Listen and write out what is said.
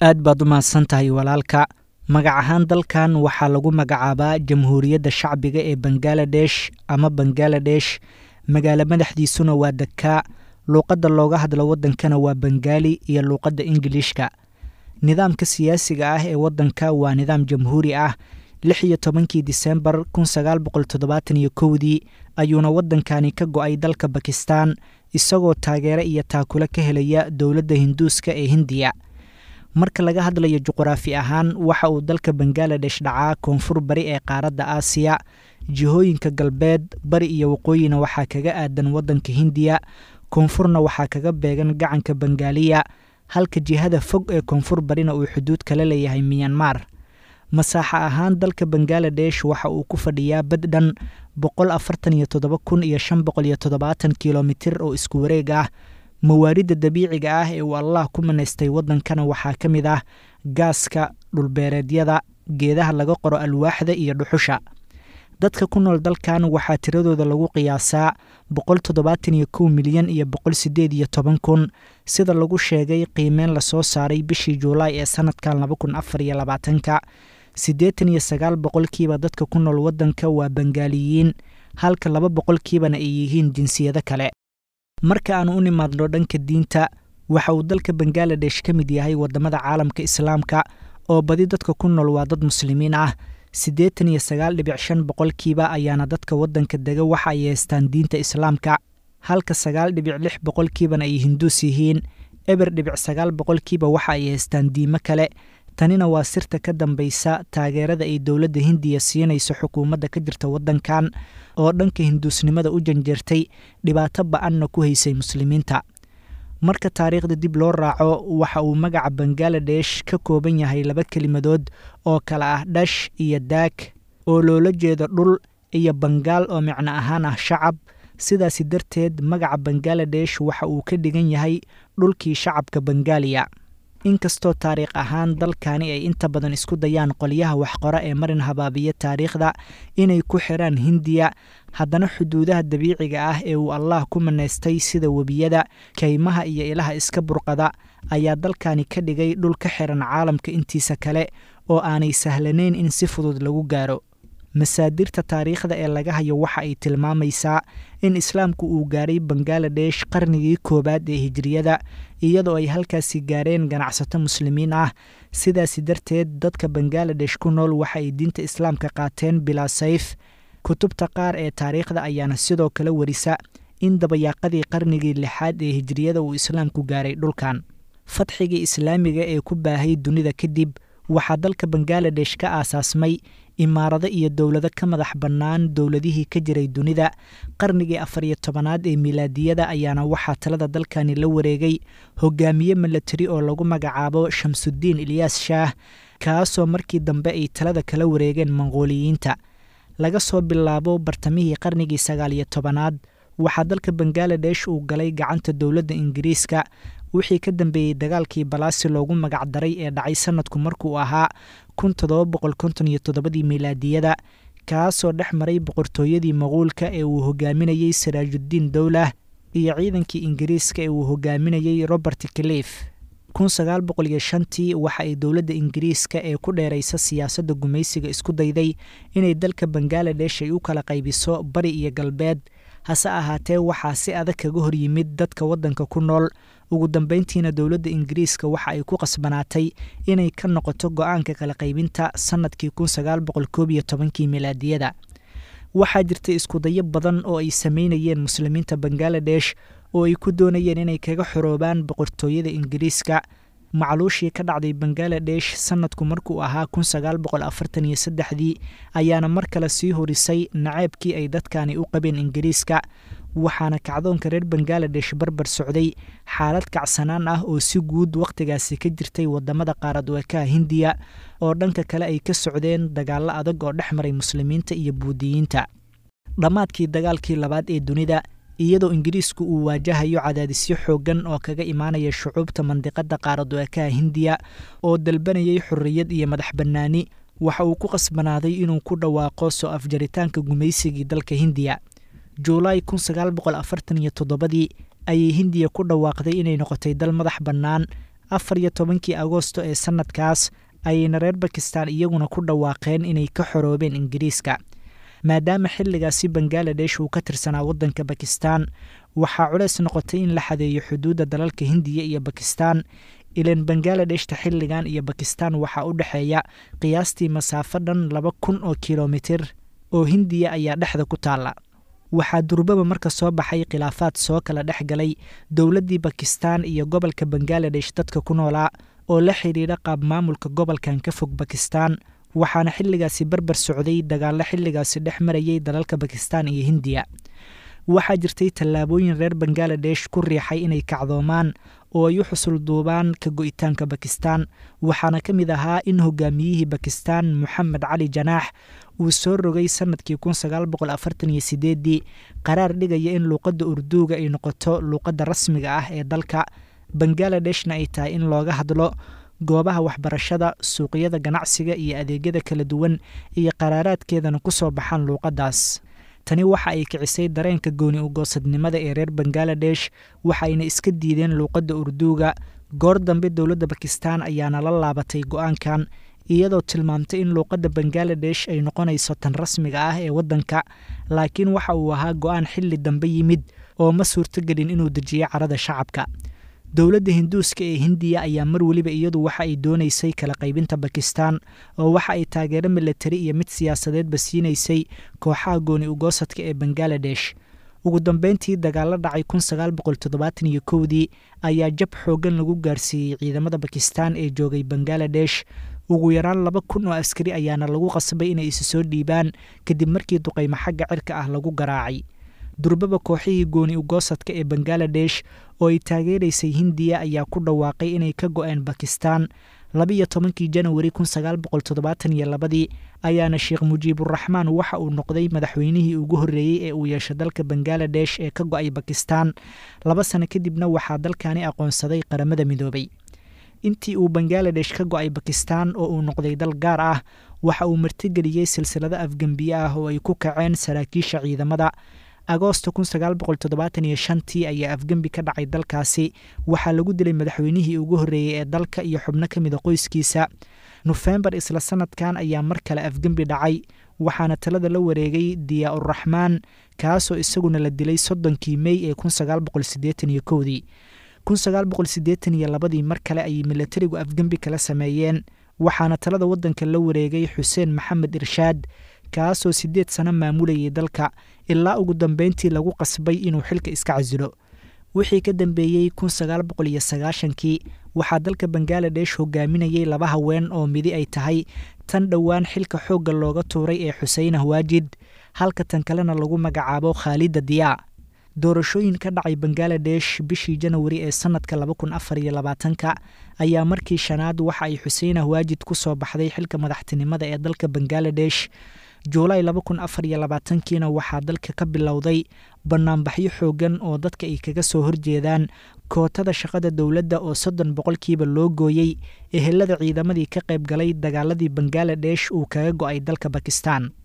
aad baad u mahadsan tahay walaalka magac ahaan dalkan waxaa lagu magacaabaa jamhuuriyadda shacbiga ee bangaladesh ama bangaladesh magaalo madaxdiisuna waa dakaa luuqadda looga hadlo waddankana waa bengaali iyo luuqadda ingiliishka nidaamka siyaasiga ah ee waddanka waa nidaam jamhuuri ah lix iyo tobankii disembar kun sagaal boqol toddobaatan iyo kowdii ayuuna waddankani ka go-ay dalka bakistan isagoo taageero iyo taakule ka helaya dowladda hinduuska ee hindiya marka laga hadlayo juquraafi ahaan waxa uu dalka bangaladesh dhacaa koonfur bari ee qaaradda aasiya jihooyinka galbeed bari iyo waqooyina waxaa kaga aadan waddanka hindiya koonfurna waxaa kaga beegan gacanka bengaaliya halka jihada fog ee koonfur barina uu xuduud kala leeyahay miyanmar masaaxa ahaan dalka bangaladesh waxa uu ku fadhiyaa bad dhan boqol afartan iyo toddoba kun iyo shan boqol iyo toddobaatan kilomitir oo isku wareeg ah mawaaridda dabiiciga ah ee uu allah ku manaystay waddankana waxaa ka mid ah gaaska dhulbeereedyada geedaha laga qoro alwaaxda iyo dhuxusha dadka ku nool dalkan waxaa tiradooda lagu qiyaasaa boqol toddobaatan iyo kow milyan iyo boqol siddeed iyo toban kun sida lagu sheegay qiimeyn lasoo saaray bishii juulaay ee sanadkan laba kun afar iyo labaatanka siddeetan iyo sagaal boqolkiiba dadka ku nool waddanka waa bengaaliyiin halka laba boqolkiibana ay yihiin jinsiyado kale marka aanu u nimaadno dhanka diinta waxa uu dalka bangaladesh ka mid yahay waddamada caalamka islaamka oo badi dadka ku nool waa dad muslimiin ah siddeetan iyo sagaal dhibic shan boqolkiiba ayaana dadka waddanka dega waxa ay haystaan diinta islaamka halka sagaal dhibic lix boqolkiibana ay hinduus yihiin eber dhibic sagaal boqolkiiba waxa ay haystaan diimo kale tanina waa sirta ka dambaysa taageerada ay dowladda hindiya siinayso xukuumadda ka jirta waddankan oo dhanka hinduusnimada u janjeertay dhibaato ba-anna ku haysay muslimiinta marka taariikhda dib loo raaco waxa uu magaca bangaladesh ka kooban yahay laba kelimadood oo kale ah dhash iyo daag oo loola jeedo dhul iyo bangaal oo micno ahaan ah shacab sidaasi darteed magaca bangaladesh waxa uu ka dhigan yahay dhulkii shacabka bengaaliya inkastoo taariikh ahaan dalkani ay inta badan isku dayaan qolyaha waxqora ee marin habaabiya taariikhda inay ku xiraan hindiya haddana xuduudaha dabiiciga ah ee uu allah ku manaystay sida webiyada kaymaha iyo ilaha iska burqada ayaa dalkani ka dhigay dhul ka xiran caalamka intiisa kale oo aanay sahlanayn in si fudud lagu gaaro masaadirta taariikhda ee laga hayo waxa ay tilmaamaysaa in islaamku uu gaaray bangaladesh qarnigii koowaad ee hijiriyada iyadoo ay halkaasi gaareen ganacsato muslimiin ah sidaasi darteed dadka bangaladesh ku nool waxa ay diinta islaamka qaateen bilaa sayf kutubta qaar ee taariikhda ayaana sidoo kale warisa in dabayaaqadii qarnigii lixaad ee hijiriyada uu islaamku gaaray dhulkan fadxigii islaamiga ee ku baahay dunida kadib waxaa dalka bangaladesh ka aasaasmay imaarado iyo dowlado ka madax bannaan dowladihii ka jiray dunida qarnigii afar iyo tobanaad ee milaadiyada ayaana waxaa talada dalkani la wareegay hogaamiye milatari oo lagu magacaabo shamsudiin ilyaas shaah kaasoo markii dambe ay talada kala wareegeen monqooliyiinta laga soo bilaabo bartamihii qarnigii sagaal iyo tobanaad waxaa dalka bangaladesh uu galay gacanta dowladda ingiriiska wixii ka dambeeyey dagaalkii balaasi loogu magac daray ee dhacay sanadku markuu ahaa kun toddoba boqol konton iyo toddobadii milaadiyada kaasoo dhex maray boqortooyadii maquulka ee uu hogaaminayey saraajudiin dowlah iyo ciidankii ingiriiska ee uu hogaaminayey robert clif kun sagaal boqol iyo shantii waxa ay dowladda ingiriiska ee ku dheeraysa siyaasadda gumaysiga isku dayday inay dalka bangaladesh ay u kala qaybiso bari iyo galbeed hase ahaatee waxaa si adag kaga hor yimid dadka waddanka ku nool ugu dambeyntiina dowladda ingiriiska waxa ay ku qasbanaatay inay ka noqoto go-aanka kala qaybinta sannadkii kun sagaal boqol koob iyo tobankii milaadiyada waxaa jirtay iskudayo badan oo ay sameynayeen muslimiinta bangaladesh oo ay ku doonayeen inay kaga xoroobaan boqortooyada ingiriiska macluushii ka dhacday bangaladesh sanadku markuu ahaa kun sagaal boqol afartan iyo saddexdii ayaana mar kale sii horisay naceebkii ay dadkani u qabeen ingiriiska waxaana kacdoonka reer bangaladesh barbar socday xaalad kacsanaan ah oo si guud wakhtigaasi ka jirtay wadamada qaarad weekaha hindiya oo dhanka kale ay ka socdeen dagaallo adag oo dhex maray muslimiinta iyo buudiyiinta dhammaadkii dagaalkii labaad ee dunida iyadoo ingiriisku uu waajahayo cadaadisyo xooggan oo kaga imaanaya shucuubta mandiqada qaaraduekaha hindiya oo dalbanayay xorriyad iyo madax bannaani waxa uu ku qasbanaaday inuu ku dhawaaqo soo afjaritaanka gumaysigii dalka hindiya juulaay kun sagaal boqol afartan iyo toddobadii ayay hindiya ku dhawaaqday inay noqotay dal madax bannaan afar iyo tobankii agoosto ee sannadkaas ayayna reer bakistan iyaguna ku dhawaaqeen inay ka xoroobeen ingiriiska maadaama xilligaasi bangaladesh uu ka tirsanaa waddanka bakistan waxaa culeys noqotay in la xadeeyo xuduudda dalalka hindiya iyo bakistan ilan bangaaladeshta xilligan iyo bakistan waxaa u dhexeeya qiyaastii masaafo dhan laba kun oo kilomitir oo hindiya ayaa dhexda ku taalla waxaa durbaba marka soo baxay khilaafaad soo kala dhex galay dowladdii bakistan iyo gobolka bangaladesh dadka ku noolaa oo la xidhiidha qaab maamulka gobolkan ka fog bakistan waxaana xilligaasi barbar socday dagaallo xilligaasi dhex marayay dalalka bakistan iyo hindiya waxaa jirtay tallaabooyin reer bangaladesh ku riixay inay kacdoomaan oo ay u xusul duubaan ka go'itaanka bakistan waxaana ka mid ahaa in hogaamiyihii bakistan moxamed cali janaax uu soo rogay sannadkii kun sagaal boqol afartan iyo sideeddii qaraar dhigaya in luuqadda urduuga ay noqoto luuqadda rasmiga ah ee dalka bangaladeshna ay tahay in looga hadlo goobaha waxbarashada suuqyada ganacsiga iyo adeegyada kala duwan iyo qaraaraadkeedana ku soo baxaan luuqaddaas tani waxa ay kicisay dareenka gooni ugoosadnimada ee reer bangaladesh waxayna iska diideen luuqadda urduuga goor dambe dowladda bakistan ayaana la laabatay go-aankan iyadoo tilmaamtay in luuqadda bangaladesh ay noqonayso tan rasmiga ah ee waddanka laakiin waxa uu ahaa go-aan xilli dambe yimid oo ma suurtogelin inuu dejiyo carada shacabka dowladda hinduuska ee hindiya ayaa mar weliba iyadu waxa ay doonaysay kala qaybinta bakistan oo waxa ay taageero milatari iyo mid siyaasadeedba siinaysay kooxaha gooni ugoosadka ee bangaladesh ugu dambeyntii dagaalo dhacay kun sagaal boqol toddobaatan iyo kowdii ayaa jab xooggan lagu gaarsiiyey ciidamada bakistan ee joogay bangaladesh ugu yaraan laba kun oo askari ayaana lagu qasbay inay isu soo dhiibaan kadib markii duqaymo xagga cirka ah lagu garaacay durbaba kooxihii gooni ugoosadka ee bangaladesh oo ay taageeraysay hindiya ayaa ku dhawaaqay inay ka go-een bakistan labiiyo tobankii janawari kun sagaal boqol toddobaatan iyo labadii ayaana sheekh mujiiburaxmaan waxa uu noqday madaxweynihii ugu horreeyey ee uu yeesho dalka bangaladesh ee ka go-ay bakistan laba sano kadibna waxaa dalkani aqoonsaday qaramada midoobay intii uu bangaladesh ka go-ay bakistan oo uu noqday dal gaar ah waxa uu martigeliyey silsilado afgembiye ah oo ay ku kaceen saraakiisha ciidamada agoosto kun sagaal boqol toddobaatan iyo shantii ayaa afgembi ka dhacay dalkaasi waxaa lagu dilay madaxweynihii ugu horreeyey ee dalka iyo xubno ka mida qoyskiisa nofembar isla sanadkan ayaa mar kale afgembi dhacay waxaana talada la wareegay diyaa uraxmaan kaasoo isaguna la dilay soddonkii mey ee kun sagaal boqol siddeetan iyo kowdii kun sagaal boqol siddeetan iyo labadii mar kale ayay milatarigu afgembi kala sameeyeen waxaana talada waddanka la wareegay xuseen maxamed irshaad kaasoo siddeed sano maamulayay dalka ilaa ugu dambeyntii lagu qasbay inuu xilka iska casilo wixii ka dambeeyey kun sagaal boqol iyo sagaashankii waxaa dalka bangaladesh hogaaminayay laba haween oo midi ay tahay tan dhowaan xilka xoogga looga tuuray ee xuseen ahwaajid halka tan kalena lagu magacaabo khaalida diyaa doorashooyin ka dhacay bangaladesh bishii janawari ee sannadka laba kun afar iyo labaatanka ayaa markii shanaad waxa ay xuseen ahwaajid ku soo baxday xilka madaxtinimada ee dalka bangaladesh juulaay laba kun afar iyo labaatankiina waxaa dalka ka bilowday bannaanbaxyo xooggan oo dadka ay kaga soo horjeedaan kootada shaqada dowladda oo soddon boqolkiiba loo gooyey ehelada ciidamadii ka qayb galay dagaaladii bangaladesh uu kaga go-ay dalka bakistan